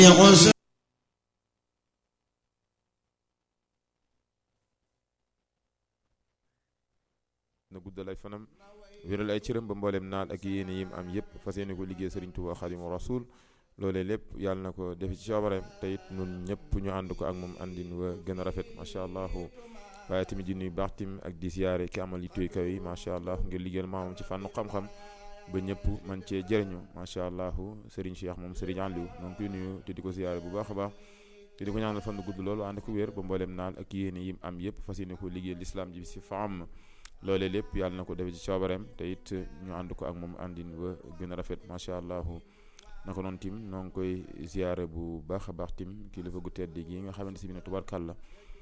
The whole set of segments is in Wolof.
na guddal ay fanam wéral ay cëram ba mboolem naal ak yéene yim am yëpp fas yéene ko liggéey Sëriñ Tuubaa Xaadimu Rasuul loolee lépp yàlla na ko def ci coobareem te it nun ñëpp ñu ànd ko ak moom àndin wa gën a rafet macha allah waaye tamit di nuyu baax tim ak di siyaare ki amal yittooy kaw yi macha allah ngir liggéeyal maamam ci fànnu xam-xam ba ñëpp man cee jëriñu macha allah Serigne Cheikh moom Serigne Aliou noo ngi koy nuyu te di ko siyaare bu baax a baax te di ko ñaanal fan gudd loolu ànd ko wér ba mboolem naal ak yéene yim am yëpp fas yéene ko liggéeyal lislaam ji si faam loolee lépp yàlla na ko def ci coobareem te it ñu ànd ko ak moom àndin wa gën a rafet macha allah naka noonu tim noo ngi koy ziare bu baax a baax tim kilifa gu tedd gi nga xamante si bi ne tubarkàlla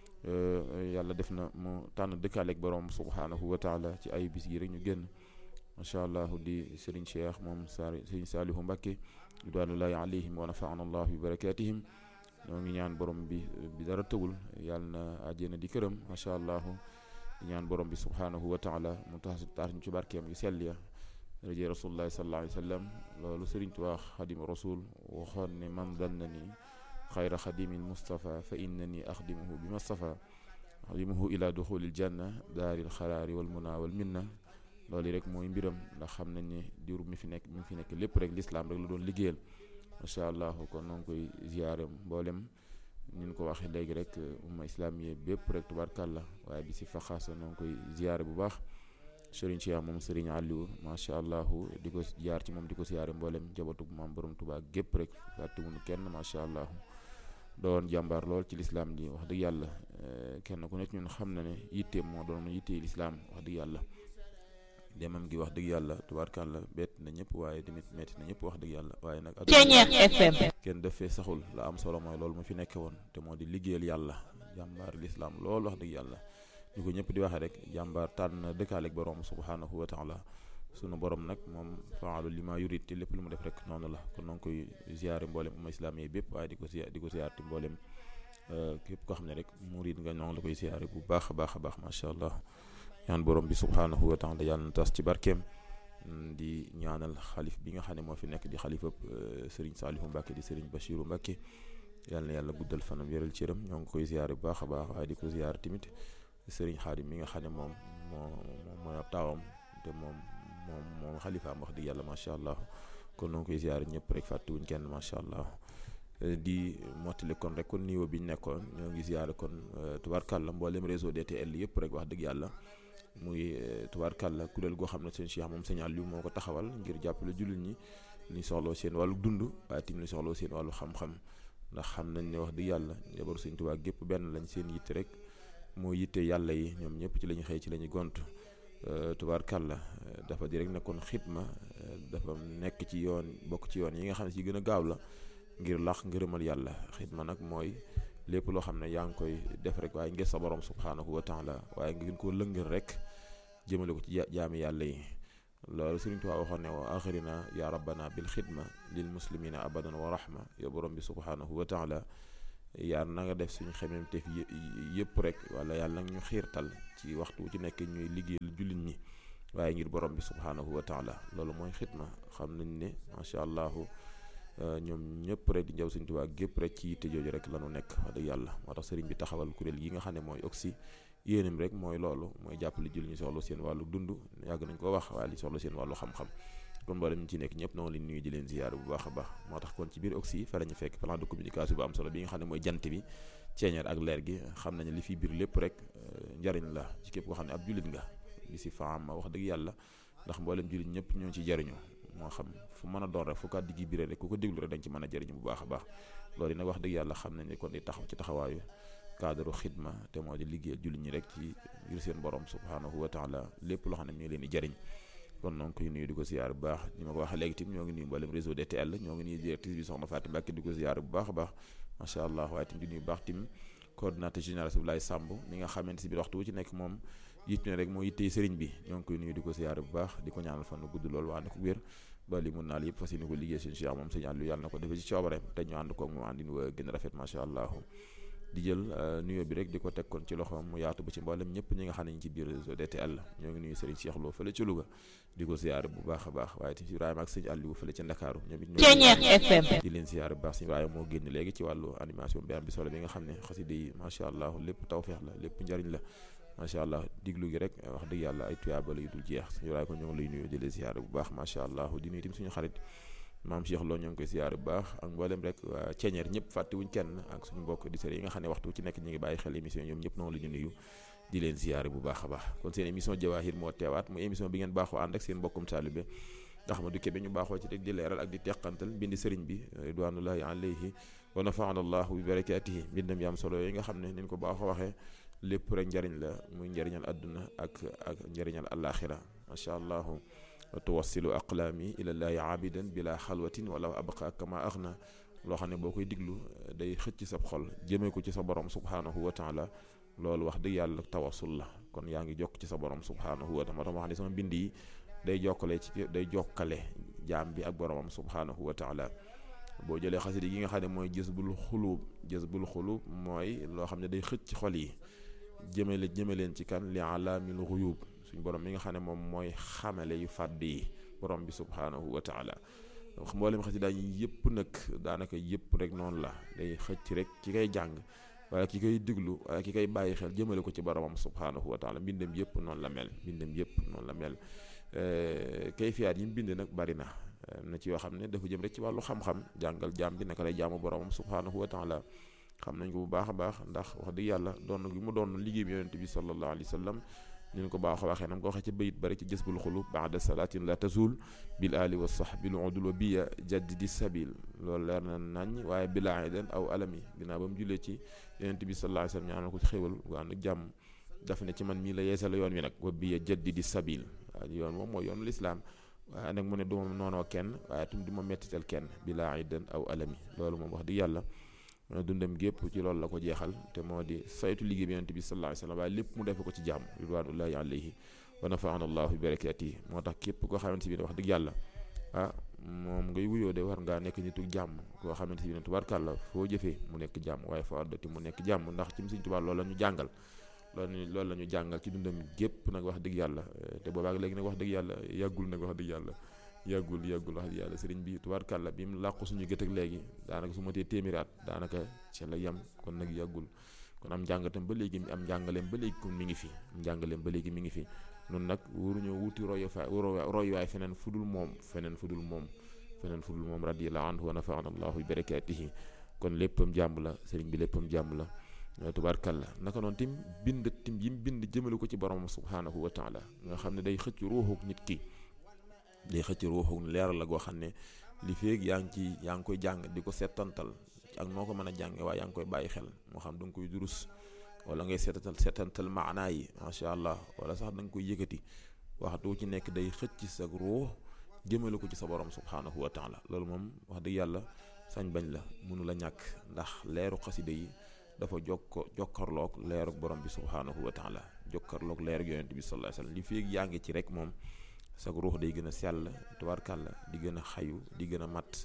yàlla def na mu tànn dëkkaaleeg borom subhanahu wa taala ci ay bis gi rek ñu génn macha allah di Serigne Cheikh moom Sari Serigne Salihu Mbacké ridwanullahi alayhim wa nafaana allah bi barakatihim ñoo ngi ñaan borom bi bi dara tëwul yàlla na àjjana di këram macha allah ñaan borom bi subhanahu wa taala mu tax tax ñu ci barkeem yu sell ya rajo rasulullahi sallallahu alayhi wa sallam loolu Sëriñ Tuubaa xadim rasul waxoon ne man danna ni xayra xadimil Mustafa fa innani axdimuhu bi Mustafa axdimuhu ila duxulil janna daaril xaraari wal muna wal minna loolu rek mooy mbiram ndax xam nañ ne diiru mi fi nekk mi fi nekk lépp rek lislaam rek la doon liggéeyal macha allah kon noo ngi koy ziyaare mboolem ni ñu ko waxee léegi rek umma islamiye bépp rek tubaarkàlla waaye bi si faxaasa noo ngi koy ziyaare bu baax Serigne Cheikh moom Serigne Aliou macha allah di ko jaar ci moom di ko siyaare mboolem jabatu maam borom Tuubaa gépp rek fàttewuñu kenn macha allah doon jàmbaar lool ci lislaam ji wax dëgg yàlla kenn ku nekk ñun xam na ne yitteem moo doon yittee lislaam wax dëgg yàlla demam gi wax dëgg yàlla tubaarkàlla bett na ñëpp waaye tamit metti na ñëpp wax dëgg yàlla waaye nag FM kenn def fee saxul la am solo mooy loolu mu fi nekke woon te moo di liggéeyal yàlla jàmbaar lislaam lool wax dëgg yàlla ñu ko ñëpp di waxee rek jàmbaar tànn dëkkaaleeg borom subhanahu wa taala sunu borom nag moom faalu li ma yurit te lépp lu mu def rek noonu la kon noo ngi koy ziare mboolem umma islam yi bépp waaye di ko ziare di ko ziare ti mboolem képp koo xam ne rek murid nga ñoo ngi la koy ziare bu baax a baax a baax macha allah ñaan borom bi subhanahu wa taala yàlla na tas ci barkeem di ñaanal xalif bi nga xam ne moo fi nekk di xalifab Serigne Salihu Mbacke di Serigne Bachiru Mbacke yàlla na yàlla guddal fanam yëral cëram ñoo ngi koy ziare bu baax a baax waaye di ko ziare tamit Serigne Xaadim mi nga xam ne moom moo mooy ab taawam te moom moom moom xalifaam wax dëgg yàlla macha allah kon noo ngi koy ziare ñëpp rek fàttewuñ kenn macha allah di mottali kon rek kon niveau bi ñu nekkoon ñoo ngi ziare kon tubaarkàlla mboolem réseau DTL yëpp rek wax dëgg yàlla muy tubaarkàlla kuréel goo xam ne seen Cheikh moom sëñ Aliou moo ko taxawal ngir jàppale jullit ñi ñu soxloo seen wàllu dund waaye tamit ñu soxloo seen wàllu xam-xam ndax xam nañ ne wax dëgg yàlla njabaru sëñ Tuubaa gépp benn lañ seen yitte rek moo yitte yàlla yi ñoom ñëpp ci la ñu xëy ci la ñu gont tubaarkàlla dafa di rek nekkoon xidma dafa nekk ci yoon bokk ci yoon yi nga xam ne si gën a gaaw la ngir lax ngërëmal yàlla xidma nag mooy lépp loo xam ne yaa ngi koy def rek waaye ngir sa borom subhanahu wa taala waaye nga gën koo lëngal rek jëmale ko ci jaami yàlla yi loolu Sëriñ Tuubaa waxoon ne wa axirina ya rabbana bil xidma lil muslimina abadan wa rahma ya borom bi subhanahu wa taala yàlla na nga def suñu xemem teef yëpp rek wala yàlla nag ñu xiirtal ci waxtu ci nekk ñuy liggéeyal jullit ñi waaye ngir borom bi subhanahu wa taala loolu mooy xidma xam nañ ne macha allah ñoom ñëpp rek di njaw Sëriñ Tuubaa gépp rek ci yitte jooju rek la ñu nekk wax dëgg yàlla moo tax sëriñ bi taxawal kuréel yi nga xam ne mooy oxy yéenam rek mooy loolu mooy jàppale jullit ñi soxla seen wàllu dund yàgg nañ ko wax waaye li soxla seen wàllu xam-xam kon mboolem ñu ci nekk ñëpp noonu leen nuyu di leen ziyaare bu baax a baax moo tax kon ci biir oxy fa la ñu fekk plan de communication bu am solo bi nga xam ne mooy jant bi ceeñeer ak leer gi xam nañu li fi biir lépp rek njariñ la ci képp koo xam ne ab jullit nga li si faam wax dëgg yàlla ndax mboolem jullit ñëpp ñoo ci jariñu moo xam fu mën a doon rek fu kàddu gi biree rek ku ko déglu rek dañ ci mën a jëriñu bu baax a baax loolu nag wax dëgg yàlla xam nañ ne kon di taxaw ci taxawaayu cadre xidma te moo di liggéeyal jullit ñi rek ci ngir seen borom subhanahu wa taala lépp loo xam ne mi ngi leen di jëriñ kon noonu koy nuyu di ko ziyaar bu baax ni ma ko waxee léegi tim ñoo ngi nuyu mboolem réseau DTL ñoo ngi nuyu directrice bi soxna Fatou Mbacke di ko ziyaar bu baax a baax macha allah waaye tim di nuyu baax tim coordinateur général Abdoulaye Samb mi nga xamante si biir waxtu wu ci nekk moom yitt ne rek moo yittey sëriñ bi ñoo ngi koy nuyu di ko ziyaar bu baax di ko ñaanal fan gudd loolu waa ne ko wér ba li mun naal yëpp fas yéene ko liggéey seen Cheikh moom sëñ Aliou yàlla na ko defee ci coobareem te ñu ànd koog moom àndin wa gën a rafet macha allah di jël nuyoo bi rek di ko teg kon ci loxoom mu yaatu ba ci mboolem ñëpp ñi nga xam ne ñu ci biir réseau DTL ñoo ngi nuyu Serigne Cheikh Lo fële ci Louga di ko ziyaare bu baax a baax waaye tamit Ibrahima ak sëñ Aliou fële ci Ndakaaru ñoom it ñoo di leen ziyaare bu baax sëñ Ibrahima moo génn léegi ci wàllu animation bi am bi solo bi nga xam ne xasida yi macha allah lépp tawfeex la lépp njariñ la macha allah diglu gi rek wax dëgg yàlla ay tuyaaba la yu dul jeex sëñ Ibrahima ko ñoo ngi lay nuyu di leen ziyaare bu baax macha allah di nuyu tamit suñu xarit maam Cheikh Lo ñoo ngi koy ziyaare bu baax ak mboolem rek waa ceeñeer ñëpp fàttewuñ kenn ak suñu mbokk di yi nga xam ne waxtu ci nekk ñu ngi bàyyi xel émission ñoom ñëpp noonu la ñu nuyu di leen ziyaare bu baax a baax kon seen émission Jawahir moo teewaat mu émission bi ngeen baaxoo ànd ak seen mbokkum taalibe Ahmadou Kébé ñu baaxoo ci rek di leeral ak di teqantal mbindi sëriñ bi ridwanullahi alayhi wa nafaana allahu bi barakatihi mbindam yaam solo yi nga xam ne niñ ko baaxoo waxee lépp rek njariñ la muy njariñal àdduna ak ak njariñal alaxira macha allahu tuwassilu aqlaami ilallaahi aabidan bila xalwatin wala abqa kama axna loo xam ne boo koy diglu day xëcc sa xol jëmee ko ci sa borom subhanahu wa taala loolu wax dëgg yàlla tawassul la kon yaa ngi jokk ci sa borom subhanahu wa taala moo tax ma wax ne sama mbind yi day jokkale ci day jokkale jaam bi ak boromam subhanahu wa taala boo jëlee xasida yi nga xam ne mooy jësbul xuluub jësbul xuluub mooy loo xam ne day xëcc xol yi jëmale jëme leen ci kan li alaamil xuyub suñ borom mi nga xam ne moom mooy xamale yu fàdd yi borom bi subhaanahu wa taala mboolem xasida yi yëpp nag daanaka yëpp rek noonu la day xëcc rek ki koy jàng wala ki koy diglu wala ki koy bàyyi xel jëmale ko ci boromam subhaanahu wa taala mbindam yëpp noonu la mel mbindam yëpp noonu la mel kay fiyaat yi mu bind nag bari na na ci yoo xam ne dafa jëm rek ci wàllu xam-xam jàngal jaam bi naka lay jaamu boromam subhaanahu wa taala xam nañ ko bu baax a baax ndax wax dëgg yàlla doon gi mu doon liggéey bi yonente bi sallallahu alayhi wa sallam ñu ko baax a waxee nam ko waxee ci bayit bari ci jësbul xulub baada salaatin la tazul bil ali wa sahbil udul wa biya jaddidi sabil loolu leer na nañ waaye bila idan aw alami ginnaaw ba mu jullee ci yonente bi sallallahu alayhi wa sallam ñaanal ko ci xéwal gu ànd ak jàmm daf ne ci man mii la yeesal yoon wi nag wa biya jaddidi sabil waaye yoon moom mooy yoonu lislaam waaye nag mu ne du ma noonoo kenn waaye tam du ma mettital kenn bila idan aw alami loolu moom wax dëgg yàlla dundam gépp ci loolu la ko jeexal te moo di saytu liggéey bi yonent bi sallallahu alayhi wa sallam waaye lépp mu defe ko ci jàmm ridwanullahi alayhi wa nafaana allahu bi barakatihi moo tax képp koo xamante bi ne wax dëgg yàlla ah moom ngay wuyoo de war ngaa nekk nitu jàmm koo xamante bi ne tubaarkàlla foo jëfee mu nekk jàmm waaye foo addati mu nekk jàmm ndax ci Sëriñ Tuubaa loolu la ñu jàngal loolu loolu la ñu jàngal ci dundam gépp nag wax dëgg yàlla te boobaak léegi nag wax dëgg yàlla yàggul nag wax dëgg yàlla yàggul yàggul wax yàlla sëriñ bi tubaarkàlla bi mu làqu suñu gët ak léegi daanaka su ma tee téeméeraat daanaka ci la yem kon nag yàggul kon am njàngatam ba léegi am njàngaleem ba léegi kon mi ngi fi njàngaleem ba léegi mi ngi fi noonu nag waruñoo wuti royuwaay royuwaay feneen fudul moom feneen fudul moom feneen fudul moom radiyallahu anhu wa nafaana allahu bi barakatihi kon léppam jàmm la sëriñ bi léppam jàmm la tubaarkàlla naka noonu tim bind tim yi mu bind jëmale ko ci boromam subhaanahu wa taala nga xam ne day xëcc ruuxuk nit ki day xëcc ruuxu leeral la goo xam ne li feeg yaa ngi ci yaa ngi koy jàng di ko seetantal ak noo ko mën a jànge waaye yaa ngi koy bàyyi xel moo xam da nga koy durus wala ngay seetantal seetantal maanaa yi macha allah wala sax da nga koy yëkkati waxtu ci nekk day xëcc sa ruux jëmale ko ci sa borom subhaanahu wa taala loolu moom wax dëgg yàlla sañ bañ la mënu la ñàkk ndax leeru xasida yi dafa jokko jokkarloog leerug borom bi subhaanahu wa taala jokkarloog leerug yonent bi sallallahu alayhi wasallam li feeg yaa ngi ci rek moom sag ruux day gën a sell tubaarkàlla di gën a xayu di gën a mat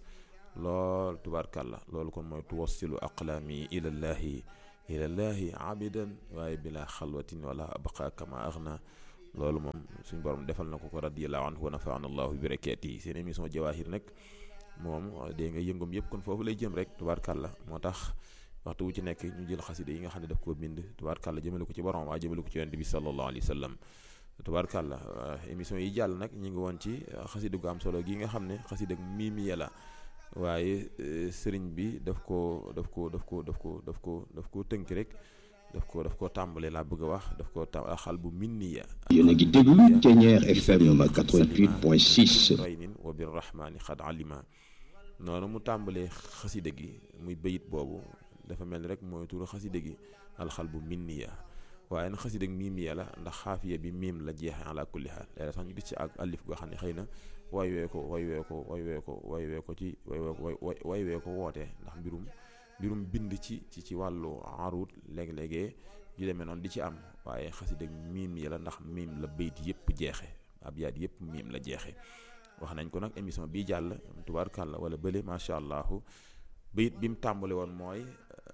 lool tubaarkàlla loolu kon mooy tuwassilu aqlaami ilallaahi ilallaahi abidan waaye bila xalwatin wala abqa kama axna loolu moom suñ borom defal na ko ko radiyallahu anhu wa nafaana allahu bi barakaatihi seen émission jawahir nag moom dégg nga yëngum yëpp kon foofu lay jëm rek tubaarkàlla moo tax waxtu wu ci nekk ñu jël xasida yi nga xam ne daf koo bind tubaarkàlla jëmale ko ci borom waaye jëmale ko ci yonent bi sallallahu alayhi wa sallam tubaarkàlla émission yi jàll nag ñu ngi woon ci xasida gu am solo gi nga xam ne xasida miimiya la waaye sëriñ bi daf ko daf ko daf ko daf ko daf ko daf ko tënk rek daf ko daf ko tàmbale laa bëgg a wax daf ko tàmbale xal bu minniya yéen a ngi déglu Thiéniere FM 88.6 raynin wa birrahmani xad alima noonu mu tàmbalee xasida gi muy bayit boobu dafa mel ni rek mooy turu xasida gi alxal bu minniya waaye nag xasida miimiya la ndax xaafiya bi miim la jeexee ala kulli xaal léeg sax ñu gis ci ak alif goo xam ne xëy na way wee ko way wee ko way wee ko way wee ko ci way wee ko way wee ko wootee ndax mbirum mbirum bind ci ci ci wàllu arut léeg-léegee yu demee noonu di ci am waaye xasida miim ya la ndax miim la bayit yëpp jeexe ab yaat yëpp miim la jeexe wax nañ ko nag émission bii jàll tubaarkàlla wala bële macha allah bayit bi mu tàmbale woon mooy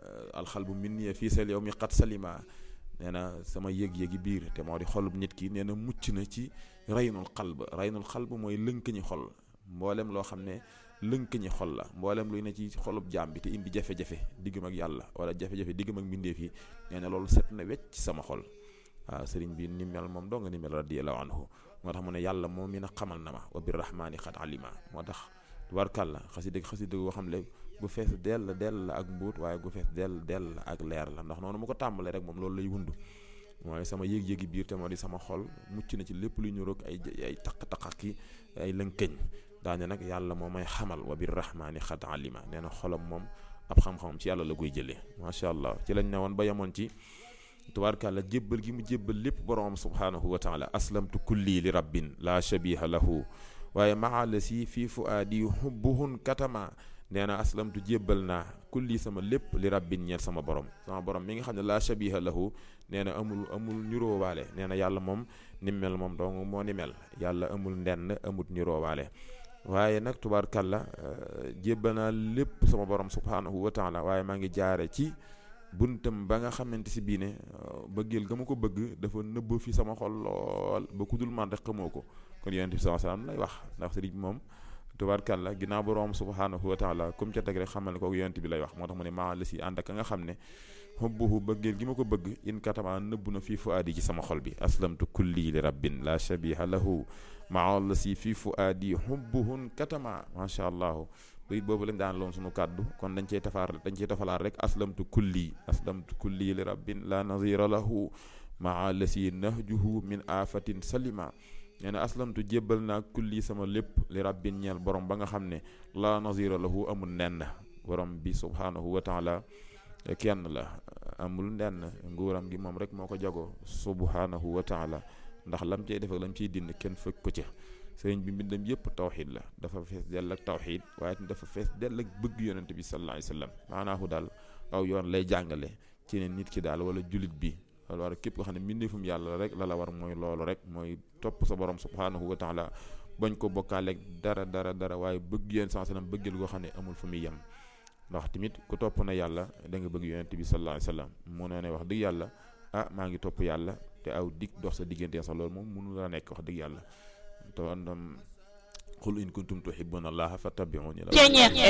alxalbu minni fii sal yow mi xat salima nee na sama yëg-yëgi biir te moo di xolub nit ki nee na mucc na ci raynul xalb raynul xalb mooy lënk ñi xol mboolem loo xam ne lënk ñi xol la mboolem luy ne ci xolub jaam bi te indi jafe-jafe diggam ak yàlla wala jafe-jafe diggam ak mbindeef yi nee na loolu set na wecc ci sama xol waaw sëriñ bi ni mel moom doo nga ni mel radiyallahu anhu moo tax mu ne yàlla moom mi na xamal na ma wa birrahmaani xat alima moo tax tubarkàlla xasida xasida goo xam ne gu fees dell dell la ak mbuut waaye gu fees dell dell la ak leer la ndax noonu mu ko tàmbalee rek moom loolu lay wund mooy sama yëg-yëgi biir te moo di sama xol mucc na ci lépp luy ñuroog ay ay taq-taq ak ay lënkëñ daane nag yàlla moo may xamal wa birrahmaani xat alima nee na xolam moom ab xam-xamam ci yàlla la koy jëlee macha allah ci lañ ne woon ba yemoon ci tubaarkàlla jébbal gi mu jébbal lépp borom subhaanahu wa taala aslamtu kulli li rabbin la shabiha lahu waaye maala si fii fuaadi hubbuhun katama nee na aslamtu jébbal naa kulli sama lépp li rabbin ñeel sama borom sama borom mi nga xam ne la shabiha lahu nee na amul amul niroowaale nee na yàlla moom ni mel moom dong moo ni mel yàlla amul ndenn amut niroowaale waaye nag tubaarkàlla jébbal naa lépp sama borom subhaanahu wa taala waaye maa ngi jaare ci buntam ba nga xamante si bii ne bëggeel ga ma ko bëgg dafa nëbb fi sama xol lool ba ku dul man rek xamoo ko kon yonent bi sallallahu alayhi wasallam lay wax ndax sëriñ moom tubaarkàlla ginnaaw borom subhanahu wa taala comme ca teg rek xamal ne kooku yonent bi lay wax moo tax mu ne maa la si ànd ak nga xam ne xubbuhu bëggeel gi ma ko bëgg in katama nëbb na fii fuaadi ci sama xol bi aslamtu kulli li rabbin la shabiha lahu maa la si fii fuaadi xubbuhun katama macha allah bayit boobu lañ daan loon suñu kàddu kon dañ cey tafaar dañ cey tafalaat rek aslamtu kulli aslamtu kulli li rabbin la nazira lahu maa lasi nahjuhu min afatin salima nee na aslamtu jébbal naa kulli sama lépp li rabbin ñeel borom ba nga xam ne la nazira lahu amul nenn borom bi subhanahu wa taala kenn la amul nenn nguuram gi moom rek moo ko jago subhanahu wa taala ndax lam cey def ak lam ciy dind kenn fekk ko ca sëriñ bi mbindam yëpp tawxid la dafa fees dell ak tawxid waaye dafa fees dell ak bëgg yonente bi sallallahu alayhi wasallam maanaahu daal aw yoon lay jàngale ci ne nit ki daal wala julit bi wala war képp ko xam ne mbindeefum yàlla rek la la war mooy loolu rek mooy topp sa borom subhanahu wa taala bañ ko bokkaaleeg dara dara dara waaye bëgg yéen sallallahu alayhi wasallam bëggeel goo xam ne amul fu muy yem ndax tamit ku topp na yàlla da nga bëgg yonente bi sallallahu alayhi wasallam mu ne ne wax dëgg yàlla ah maa ngi topp yàlla te aw dig dox sa diggante sax loolu moom mënu la nekk wax dëgg yàlla te andam qul in kuntum tuhibbuna allaha fattabi'uni la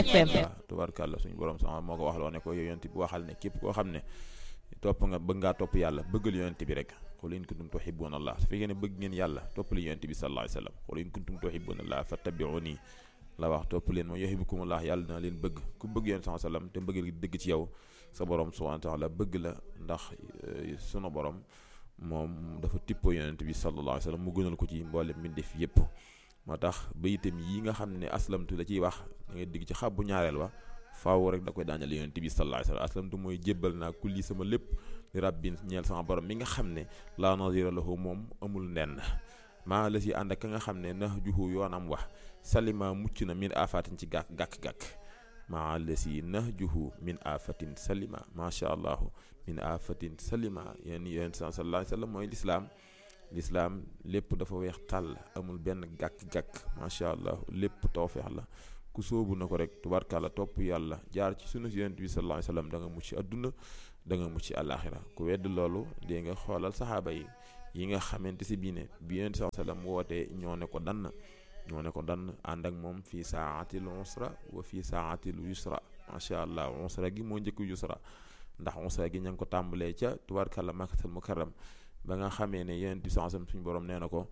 FM tubarkàlla suñu borom sama moo ko wax loo ne ko yow yonent bi waxal ne képp koo xam ne topp nga bëgg ngaa topp yàlla bëggal yonent bi rek qul in kuntum tuhibbuna allah su fekkee ne bëgg ngeen yàlla topp li yonent bi sallallahu alayhi wasallam qul in kuntum tuhibbuna allaha fattabi'uni la wax topp leen moom yuhibbukumullah yàlla dina leen bëgg ku bëgg yonent sallallahu alayhi wasallam te mbëggal gi dëgg ci yow sa borom subhanahu wa ta'ala bëgg la ndax sunu borom moom dafa tippoo yonent bi sallallahu alayhi wasallam mu gënal ko ci mboolem mbindeef yépp moo tax bayitam yi nga xam ne aslamtu la ciy wax da ngay digg ci xabbu ñaareel wa faaw rek da koy daanale yonent bi sallallahu alayhi wasallam aslamtu mooy jébbal naa kulli sama lépp li rabbin ñeel sama borom mi nga xam ne la nazira lahu moom amul nenn maa la si ànd ak ka nga xam ne nahjuhu yoonam wax salima mucc na min afatin ci gàkk gàkk-gàkk maa la si nahjuhu min afatin salima macha allah min afatin salima yéen yéen sallallahu alayhi wasallam mooy lislaam lislaam lépp dafa weex tàll amul benn gàkk-gàkk macha allah lépp tawfeex la ku sóobu na ko rek tubarkàlla topp yàlla jaar ci sunu yonent bi sallallahu alayhi wasallam da nga mucc adduna da nga mucc àllaaxira ku wedd loolu dee nga xoolal saxaaba yi yi nga xamante si bii ne bi yonent sallallahu alayhi wasallam wootee ñoo ne ko dann ñoo ne ko dann ànd ak moom fii saatil usra wa fii saatil yusra macha allah usra gi moo njëkk yusra ndax usra gi ña ngi ko tàmbalee ca tubarkàlla makkatal mukarram ba nga xamee ne yonent bi sallallahu alayhi wasallam suñu borom nee na ko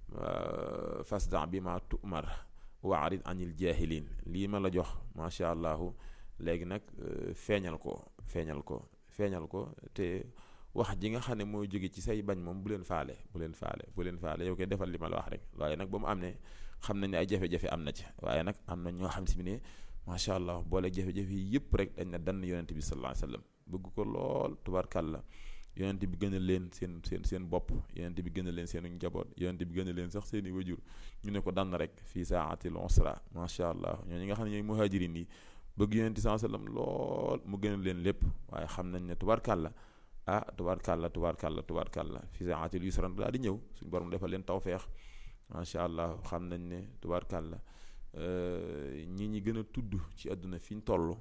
fasda bi ma tumar waarid anil jahilin lii ma la jox macha allah léegi nag feeñal ko feeñal ko feeñal ko te wax ji nga xam ne mooy jóge ci say bañ moom bu leen faale bu leen faale bu leen faale yow koy defal li ma la wax rek waaye nag ba mu am ne xam nañ ne ay jafe-jafe am na ci waaye nag am na ñoo xam si ne macha allah boole jafe-jafe yi yëpp rek dañ na dann yonent bi sallallahu alayhi wasallam bëgg ko lool tubarkàlla yonent bi gën a leen seen seen seen bopp yonent bi gën a leen seen njaboot yonent bi gën a leen sax seen i wajur ñu ne ko dann rek fii saatil usra macha allah ñoo ñi nga xam ne ñooy muhajirin yi bëgg yonent sallallahu alayhi wasallam lool mu gën a leen lépp waaye xam nañ ne tubarkàlla ah tubaarkàlla tubaarkàlla tubaarkàlla fi saatil yusra daal di ñëw suñu borom defal leen tawfeex macha allah xam nañ ne tubaarkàlla ñi ñi gën a tudd ci àdduna fi ñu toll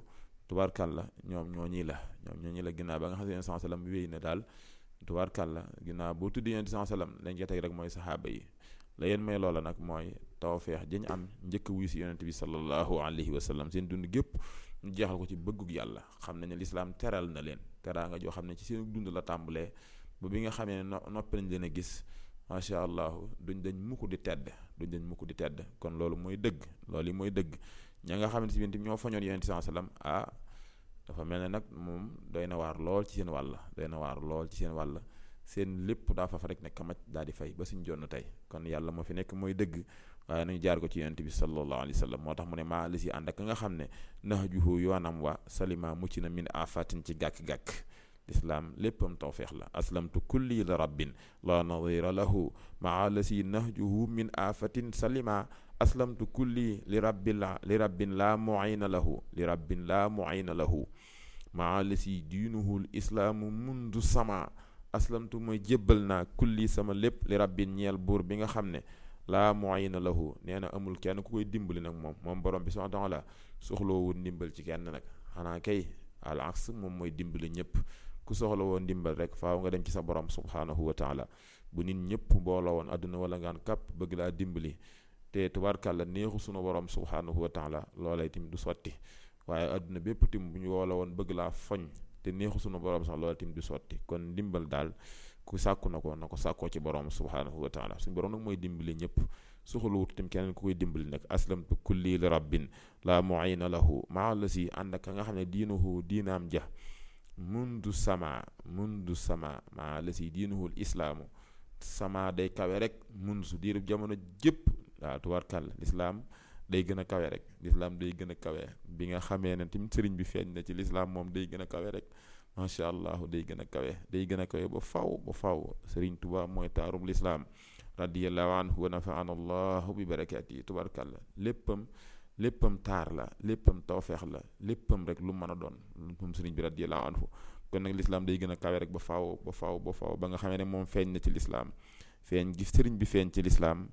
tubaarkàlla ñoom ñoo ñii la ñoom ñoo ñii la ginnaaw ba nga xam ne yonent sallam wéy na daal tubaarkàlla ginnaaw boo tuddee yonent sallam lañ ca teg rek mooy saxaaba yi la yéen may loola nag mooy tawfeex dañ am njëkk wuyu si yonent bi sallallahu alayhi wa sallam seen dund gépp ñu jeexal ko ci bëggug yàlla xam nañ ne lislaam teral na leen teraanga joo xam ne ci seen dund la tàmbalee ba bi nga xamee ne noppi nañ leen a gis macha allah duñ dañ mukk di tedd duñ dañ mukk di tedd kon loolu mooy dëgg loolu yi mooy dëgg ña nga xam ne si biir ñoo fañoon yonent bi sallam ah dafa mel ne nag moom doy na waar lool ci seen wàll doy na waar lool ci seen wàll seen lépp daa fa fa rek ne kamaj daal di fay ba suñ jonn tey kon yàlla moo fi nekk mooy dëgg waaye nañu jaar ko ci yonent bi sallallahu alayhi wa sallam moo tax mu ne maa li si ànd ak nga xam ne nahjuhu yoonam wa salima mucc na min afatin ci gàkk-gàkk lislaam léppam tawfeex la aslamtu kulli li rabbin la nadira lahu maa la si nahjuhu min afatin salima aslamtu kulli li rabbil li rabbin laa muayna lahu li rabbin laa muayna lahu maa la si diinuhu l islaamu mundu sama aslamtu mooy jébbal naa kulli sama lépp li rabbin ñeel buur bi nga xam ne laa muayna lahu nee na amul kenn ku koy dimbali nag moom moom borom bi subhaanahu wa taala soxlawul ndimbal ci kenn nag xanaa kay al aks moom mooy dimbali ñëpp ku soxla woon ndimbal rek faaw nga dem ci sa borom subhaanahu wa taala bu nit ñëpp booloo woon àdduna wala ngaan kàpp bëgg laa dimbali te tubaarkàlla neexu sunu borom subhaanahu wa taala loolay tim du sotti waaye àdduna bépp tim bu ñu woola woon bëgg laa foñ te neexu sunu borom sax loola tim du sotti kon ndimbal daal ku sàkku na ko na ko sàkkoo ci borom subhaanahu wa taala suñu borom nag mooy dimbali ñëpp soxlawut tim keneen ku koy dimbali nag aslamtu kulli li rabbin la muayna lahu maa la si ànd ak nga xam ne diinuhu diinaam ja mundu sama mundu sama maa la si diinuhul islaamu sama day kawe rek mundu su diirub jamono jëpp waaw tubaarkàll lislaam day gën a kawe rek lislaam day gën a kawe bi nga xamee ne tim sëriñ bi feeñ na ci lislaam moom day gën a kawe rek macha allah day gën a kawe day gën a kawe ba faw ba faw sëriñ tuba mooy taarum lislaam radiallahu anhu wa nafaana allahu bi barakaati yi tubaarkàlla léppam léppam taar la léppam tawfeex la léppam rek lu mën a doon moom sëriñ bi radiallahu anhu kon nag lislaam day gën a kawe rek ba faw ba faw ba faw ba nga xamee ne moom feeñ na ci lislaam feeñ gi sëriñ bi feeñ ci lislaam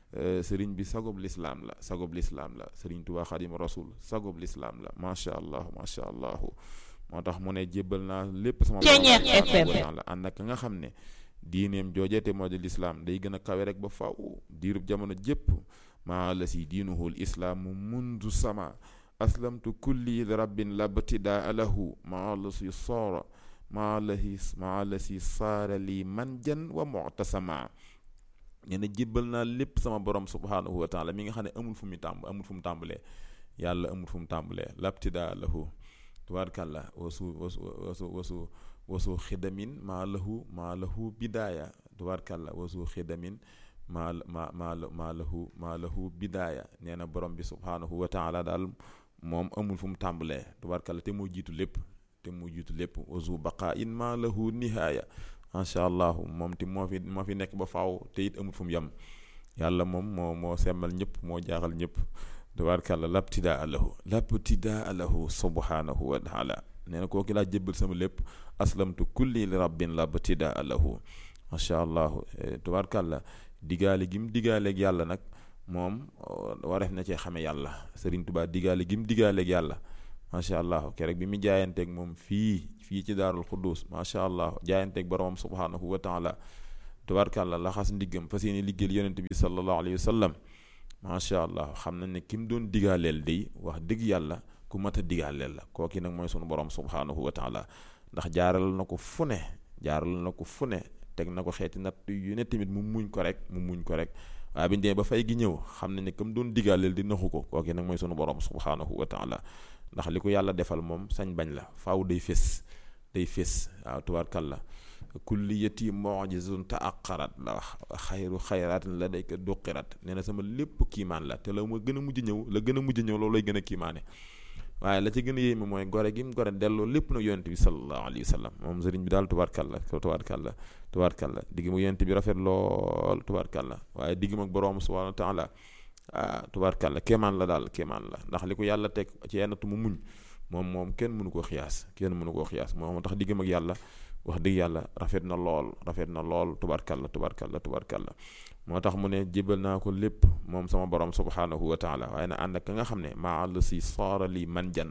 sëriñ bi sagob lislaam la sagob lislaam la sëriñ Tuubaa Xaadimu Rasuul sagob lislaam la macha allah macha allah moo tax mu ne jébbal naa lépp sama borom la ànd ak nga xam ne diineem joojeete moo di lislaam day gën a kawe rek ba faw diirub jamono jépp maa la si diinuhu l islaamu mundu sama aslamtu kulli li rabbin labtidaa lahu maa la si soora maa la si maa la si saara li manjan wa mu'tasama nee na jébbal naa lépp sama borom subhaanahu wa taala mi nga xam ne amul fu mu tàmb amul fu mu tàmbalee yàlla amul fu mu tàmbalee labtidaa lahu tubaarkàlla wasu wasu wasu wasu wasu xidamin maa lahu maa lahu bidaaya tubaarkàlla wasu xidamin maa maa maa maa lahu maa lahu bidaaya nee na borom bi subhaanahu wa taala daal moom amul fu mu tàmbalee tubaarkàlla te moo jiitu lépp te moo jiitu lépp wasu baqaa in maa lahu nihaaya macha allah moom ti moo fi moo fi nekk ba faaw te it amul fu mu yem yàlla moom moo moo semmal ñëpp moo jaaxal ñëpp tabaarkàlla labtidaa lahu labtidaa lahu subhaanahu wa taala nee na kooki laa jébbal sama lépp aslamtu kulli li rabbin labtidaa lahu macha allah tabaarkàlla digaale gi mu digaaleeg yàlla nag moom wareef na cee xame yàlla Sëriñ Tuubaa digaale gi mu digaaleeg yàlla macha allah keroog bi mu jaayanteeg moom fii fii ci daarul xuddus macha allah jaayanteeg boromam subhaanahu wa taala tabaarkàlla laxas ndiggam fas yéene liggéeyal yonent bi sallallahu alayhi wa sallam macha allah xam nañ ne ki mu doon digaaleel day wax dëgg yàlla ku mat a digaaleel la kooki nag mooy sunu borom subhaanahu wa taala ndax jaaral na ko fu ne jaaral na ko fu ne teg na ko xeeti natt yu ne tamit mu muñ ko rek mu muñ ko rek waaye bi ñu demee ba fay gi ñëw xam nañ ne comme doon digaaleel di naxu ko kooki nag mooy sunu borom subhaanahu wa taala ndax li ko yàlla defal moom sañ bañ la faaw day fés day fés waaw tubaarkàlla kulliyati mojizun taaqarat la wax xayru xayraatin la day ko duqirat nee na sama lépp kiimaan la te la ma gën a mujj ñëw la gën a mujj ñëw loolu lay gën a kiimaane waaye la ci gën a yéeme mooy gore gi mu gore delloo lépp na yonent bi sallallahu alayhi wa sallam moom sëriñ bi daal tubaarkàlla tubaarkàlla tubaarkàlla digg mu yonent bi rafet lool tubaarkàlla waaye digg mag boroom subhanahu wa taala ah tubaarkàlla kéemaan la daal kéemaan la ndax li ko yàlla teg ci yennatu mu muñ moom moom kenn mënu koo xiyaas kenn mënu koo xiyaas moom tax diggam ak yàlla wax dëgg yàlla rafet na lool rafet na lool tubaarkàlla tubaarkàlla tubaarkàlla moo tax mu ne jébal naa ko lépp moom sama borom subhaanahu wa taala waaye na ànd ak ka nga xam ne maa la si saara li man jan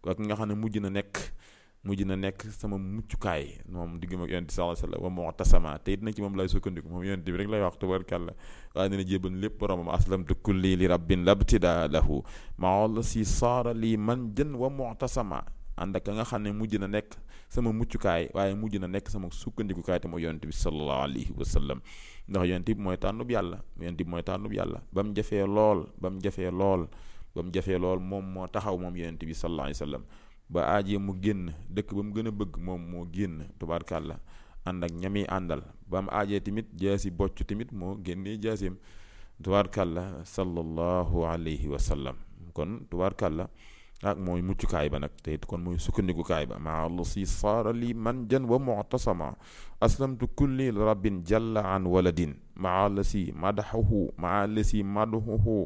ak nga xam ne mujj na nekk mujj na nekk sama muccukaay moom digg ma yonent sallallahu alayhi wasallam wa mu'tasama te it nag ci moom lay sukkandiku moom yonent bi rek lay wax tubarkàlla waaye dina jébal lépp boromam aslamtu kulli li rabbin labtida lahu maol si saara lii man jën wa mu'tasama ànd ak nga xam ne mujj na nekk sama muccukaay waaye mujj na nekk sama sukkandikukaay te mooy yonent bi sallallahu alayhi wa sallam ndax yonent bi mooy tànnub yàlla yonent bi mooy tànnub yàlla ba mu jafee lool ba mu jafee lool ba mu jafee lool moom moo taxaw moom yonent bi sallallahu alayhi wa sallam ba aajee mu génn dëkk ba mu gën a bëgg moom moo génn tubaarkàlla ànd ak ñami àndal ba mu aajee tamit jaasi bocc tamit moo génnee jaasim tubaarkàlla sallallahu alayhi wa sallam kon tubaarkàlla ak mooy muccukaay ba nag te it kon mooy sukkandikukaay ba maa la si saara li man jan wa mu'tasama aslamtu kulli rabbin jalla an waladin maa la si madaxuhu maa la si madaxuhu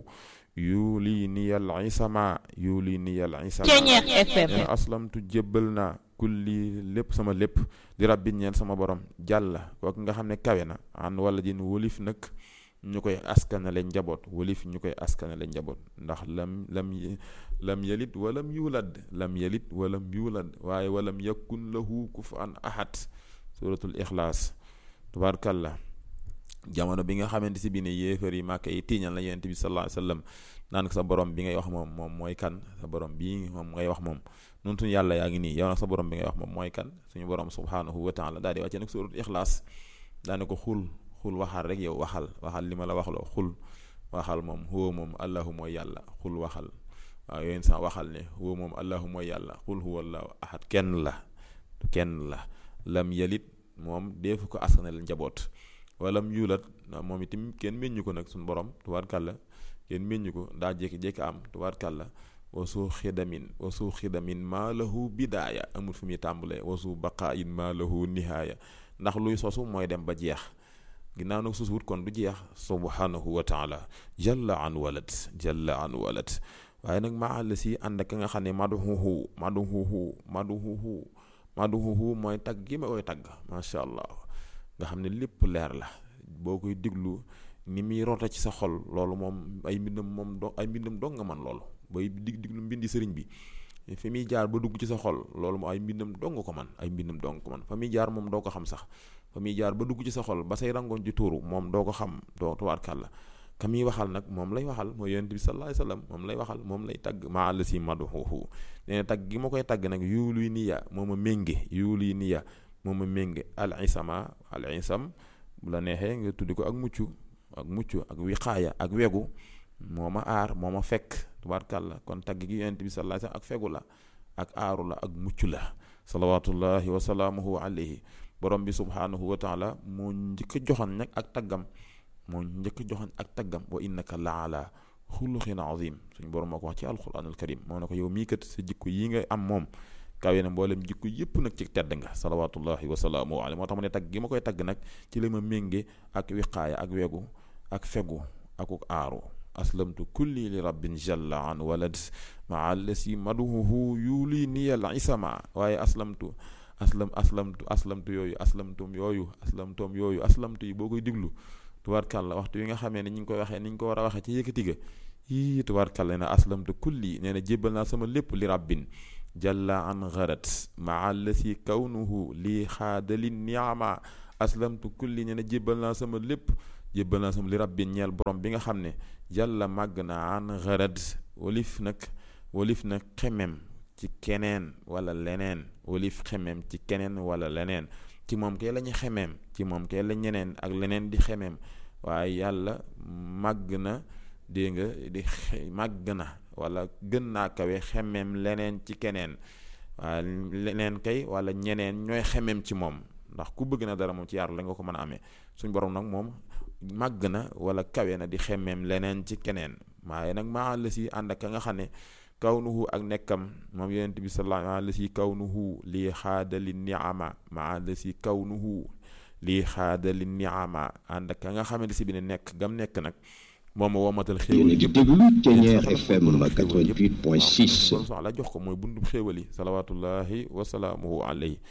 yuuli niyal isama yuuli niyal isama nee aslamtu jébbal naa kulli lépp sama lépp li rabbin ñeel sama borom jàlla kooku nga xam ne kawe na an waladin wolif nag ñu koy askanale njaboot wolif ñu koy askanale njaboot ndax lam lam lam yalit walam yulad lam yalit walam yulad waaye walam yakun lahu kufuwan ahad suratul ixlaas tubaarkàlla jamono bi nga xamante si bi ne yéefar yi màkk yi tiiñal na yonent bi sallallahu alayhi wasallam naan ko sa borom bi ngay wax moom moom mooy kan sa borom bii moom ngay wax moom nun suñu yàlla yaa ngi nii yow nag sa borom bi ngay wax moom mooy kan suñu borom subhanahu wa taala daal di wàcce nag suratul ixlaas daane ko xul xul waxal rek yow waxal waxal li ma la waxloo xul waxal moom huwa moom allahu mooy yàlla xul waxal waaw yooyu sax waxal ne huwa moom allahu mooy yàlla xul huwa allahu ahad kenn la kenn la lam yalit moom deefu ko askanal njaboot walam yulat moom itam kenn meññu ko nag suñu borom tubaarkàlla kenn meññu ko daa jékki-jékki am tubaarkàlla wasu xidamin wasu xidamin maa lahu bidaaya amul fu muy tàmbalee wasu baqaayin maa lahu nihaaya ndax luy sosu mooy dem ba jeex ginnaaw nag suus wut kon du jeex subhanahu wa taala jalla an walad jalla an walad waaye nag maa la si ànd ak nga xam ne maduhuhu maduhuhu maduhuhu maduhuhu mooy tagg gi ma koy tagg macha allah nga xam ne lépp leer la boo koy diglu ni muy rota ci sa xol loolu moom ay mbindam moom do ay mbindam dong nga man loolu bay dig diglu mbindi sëriñ bi fi muy jaar ba dugg ci sa xol loolu moom ay mbindam dong ko man ay mbindam dong ko man fa muy jaar moom doo ko xam sax fa muy jaar ba dugg ci sa xol ba say rangoon ci tuuru moom doo ko xam doo tuwaarkàlla ka muy waxal nag moom lay waxal mooy yonent bi sallallahu alayhi wasallam moom lay waxal moom lay tagg maa la si maduhuhu nee na tagg gi ma koy tagg nag yuuluy niya moo ma ménge yuuluy niya moo ma ménge al isama al isam bu la neexee nga tuddi ko ak mucc ak mucc ak wiqaaya ak wegu moo ma aar moo ma fekk tubaarkàlla kon tagg gi yonent bi sallallahu alayhi wasallam ak fegu la ak aaru la ak mucc la salawatullahi wa salaamuhu alayhi borom bi subhanahu wa taala moo njëkk a joxoon nag ak taggam moo njëkk a joxoon ak taggam wa innaka la ala xuluqin azim suñu borom moo ko wax ci alquranul karim moo ne ko yow mii kat sa jikko yi nga am moom kawe na mboolem jikko yëpp nag ci tedd nga salawatullahi wa salaamuhu alayhi moo tax mu ne tagg gi ma koy tagg nag ci la ma ménge ak wiqaaya ak wegu ak fegu akuk aaru aslamtu kulli li rabbin jalla an walad maa allasi maduhuhu yuli niyal isama waaye aslamtu aslam aslamtu aslamtu yooyu aslamtum yooyu aslamtum yooyu aslamtu yi boo koy diglu tubaarkàlla waxtu yi nga xamee ne ñu ngi koy waxee ni ñu ko war a waxee ci yëkkati ga yii tubaarkàlla na aslamtu kulli nee na jébbal naa sama lépp li rabbin jalla an gharat maa allasi kawnuhu lii xaadali niama aslamtu kulli nee na jébbal naa sama lépp jébbal naa sama li rabbin ñeel borom bi nga xam ne jàlla màgg na an gharat walif nag walif nag xemem ci keneen wala leneen walif xemem ci keneen wala leneen ci moom kay la ñu xemeem ci moom kay la ñeneen ak leneen di xemeem waaye yàlla màgg na dégg nga di màgg na wala gën naa kawe xemeem leneen ci keneen waaye leneen kay wala ñeneen ñooy xemeem ci moom ndax ku bëgg na dara moom ci yàlla la nga ko mën a amee suñ borom nag moom màgg na wala kawe na di xemeem leneen ci keneen waaye nag maa la si ànd ak ka nga xam ne kawnuhu ak nekkam moom yonent bi sallallahu alayhi la si kawnuhu lii xaadali niama maa la si kawnuhu lii xaadali niama ànd ak ka nga xamante si bi ne nekk gam nekk nag moom ma womatal xéewal yéen a ngi déglu Thiéniere FM 88.6 soxla jox ko mooy bundub xéewal yi salawatullahi wasalaamuhu alayhi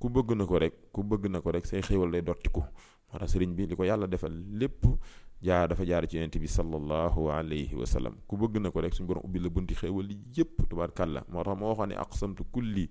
ku bëgg na ko rek ku bëgg na ko rek say xéewal day dottiku moo tax sëriñ bi li ko yàlla defal lépp jaar dafa jaar ci yonent bi sallallahu alayhi wa sallam ku bëgg na ko rek suñu borom ubbi la bunti xéewal yépp tubaarkàlla moo tax moo waxoon ne aqsamtu kulli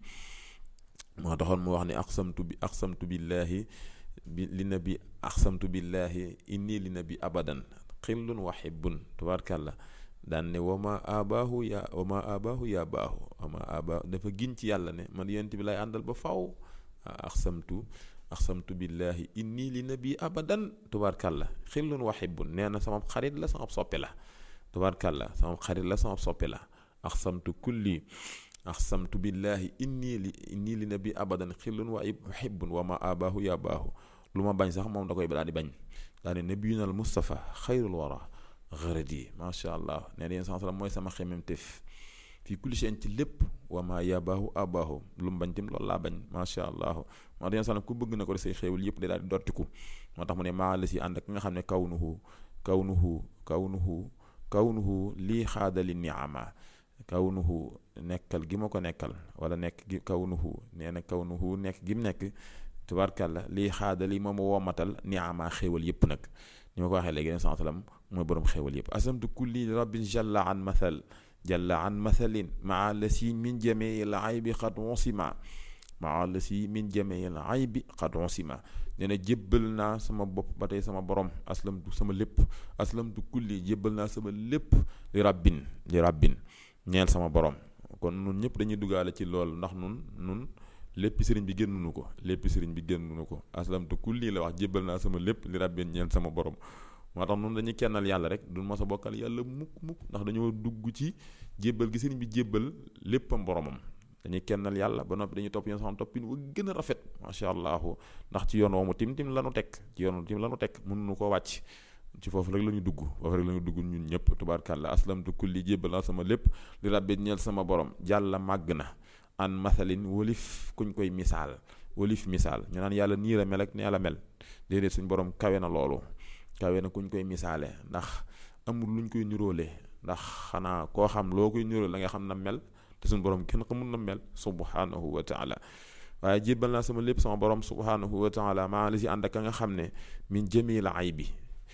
moo taxoon mu wax ne aqsamtu bi aqsamtu billahi bi li nabi aqsamtu billahi inni li nabi abadan xillun wa hibbun tubaarkàlla daan ne wama abaahu yaa wama abaahu yaa baahu wama abaahu dafa gin ci yàlla ne man yonent bi lay àndal ba faw aqsamtu aqsamtu billahi inni li nabi abadan tubaarkàlla xillun wa hibbun nee na sama xarit la sama soppe la tubaarkàlla sama xarit la sama soppe la aqsamtu kulli aqsamtu billahi inni li inni li nabi abadan xillun wa hibbun wama abaahu yaa baahu lu ma bañ sax moom da koy daal di bañ daa ne nabiyuna al mustafa xayrul wara xërët yi macha allah nee na yéen sans mooy sama xemem tef fii kulli shay'in ci lépp wa ma yabaahu abaahu lu mu bañ tim loolu laa bañ macha allah moo tax yéen sans ku bëgg na ko say xéewal yëpp day daal di dottiku moo tax mu ne maa la si ànd ak nga xam ne kawnuhu kawnuhu kawnuhu kawnuhu lii xaadali niama kawnuhu nekkal gi ma ko nekkal wala nekk gi kawnuhu nee na kawnuhu nekk gi mu nekk tubaarkàlla lii xaadali moom ma woomatal niama xéewal yëpp nag ni ma ko waxee léegi yéen sans mooy boroom xéwal yëpp asamtu kulli rabbin jalla an mathal jalla an mathalin maa la si min jamii l aybi xad wonsima maa la si min jamii l aybi xad wonsima nee na jébbal naa sama bopp ba tey sama borom aslamtu sama lépp aslamtu kulli jébbal naa sama lépp li rabbin li rabbin ñeel sama borom kon nun ñëpp dañuy duggaale ci loolu ndax nun nun lépp sëriñ bi génnunu ko lépp sëriñ bi génnunu ko aslamtu kulli la wax jébbal naa sama lépp li rabbin ñeel sama borom moo tax noonu dañuy kennal yàlla rek duñ mos a bokkal yàlla mukk mukk ndax dañoo dugg ci jébbal gi sëriñ bi jébbal léppam boromam dañuy kennal yàlla ba noppi dañuy topp yoon sama toppin wa gën a rafet macha allah ndax ci yoon woomu tim tim lanu teg ci yoon tim lanu teg mënuñu koo wàcc ci foofu rek la ñu dugg foofu rek la ñu dugg ñun ñëpp tubaarkàlla aslamtu kulli jébbal naa sama lépp li rabbi ñeel sama borom jàlla màgg na an mathalin wolif kuñ koy misaal wolif misaal ñu naan yàlla nii la mel ak nee la mel déedéet suñ borom kawe na loolu kawe na kuñ koy misaale ndax amul luñ koy niroole ndax xanaa koo xam loo koy niroole la nga xam na mel te suñu borom kenn xamul na mel subhanahu wa taala waaye jébbal naa sama lépp sama borom subhanahu wa taala maa la si ànd ak ka nga xam ne min jamil aybi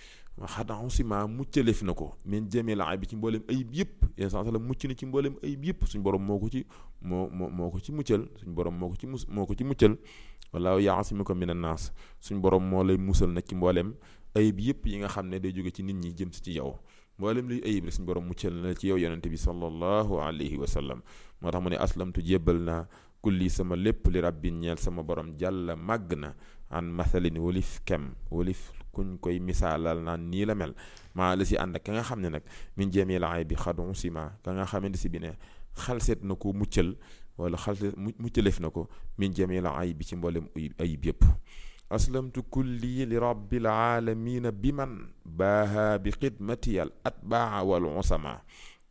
xanaa si maa muccaleef na ko min jamil aybi ci mboolem ayib yëpp yéen saa la mucc na ci mboolem ayib yëpp suñu borom moo ko ci moo moo moo ko ci muccal suñu borom moo ko ci mus moo ko ci muccal wallaahu yaasimuka min annaas suñu borom moo lay musal nag ci mboolem ayib yëpp yi nga xam ne day jóge ci nit ñi jëm si ci yow mboolem luy ayib rek suñu borom muccal na ci yow yonente bi sallallahu alayhi wa sallam moo tax mu ne aslamtu jébbal naa kulli sama lépp li rabbin ñeel sama borom jàlla màgg na an mathalin wolif kem wolif kuñ koy misaalal naan nii la mel maa la si ànd ak ka nga xam ne nag min jamil aybi xadon sima ka nga xamante si bi ne xalseet na ko muccal wala xalseet muccaleef na ko min jamil aybi ci mboolem ayib yëpp aslamtu kulli li rabbil aalamiina bi man baaha bi xidmati al atbaa wal usama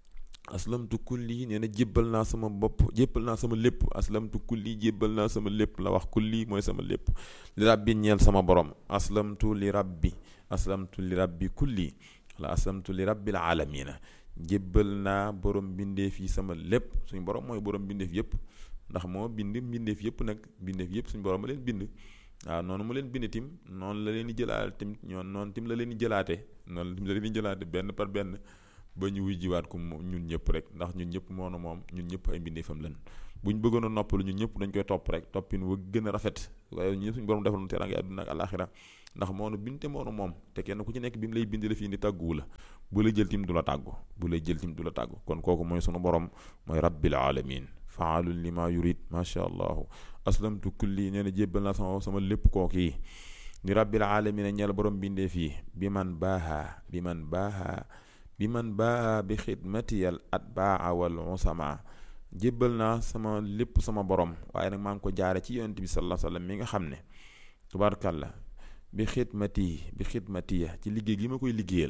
aslamtu kulli nee na jébbal naa sama bopp jébbal naa sama lépp aslamtu kulli jébbal naa sama lépp la wax kulli mooy sama lépp li rabbi ñeel sama borom aslamtu li rabbi aslamtu li rabbi kulli wala aslamtu li rabbil aalamiina jébbal naa borom bindeef yi sama lépp suñu borom mooy borom bindeef yëpp ndax moo bind bindeef yëpp nag bindeef yëpp suñu borom ma leen bind waaw noonu mu leen bind tim noonu la leen di jëlaate tim ñoon noonu tim la leen di jëlaate noonu tim la leen di jëlaate benn par benn ba ñu wuy jiwaat ko ñun ñëpp rek ndax ñun ñëpp moonu moom ñun ñëpp ay mbindeefam lan bu ñu bëggoon a noppalu ñun ñëpp dañ koy topp rek toppin wa gën a rafet waaye ñu suñu borom defal nu teraanga àdduna ak àlaxira ndax moonu bind te moonu moom te kenn ku ci nekk bi mu lay bind la fi indi tàgguwu la bu lay jël tim du la tàggu bu lay jël tim du la tàggu kon kooku mooy sunu borom mooy rabbil alamin faalun li ma yurid macha allahu aslamtu kulli nee na jébbal naa sama sama lépp kooku yi ni rabbil alamin ñeel borom bindee fii bi man baaha bi man baaha bi man baaha bi xidmatiyal atbaa wal usama jébbal naa sama lépp sama borom waaye nag maa ngi ko jaare ci yonent bi sallallahu alayhi wa sallam mi nga xam ne tubaarkàlla bi xidmati bi xidmatiya ci liggéey gi ma koy liggéeyal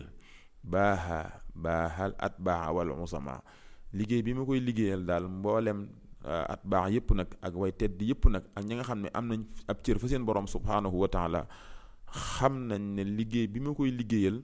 baaha baahal atbaa wal usama liggéey bi ma koy liggéeyal daal mboolem at baax yëpp nag ak way tedd yëpp nag ak ñi nga xam ne am nañ ab cër fa seen borom subhaanahu wa taala xam nañ ne liggéey bi ma koy liggéeyal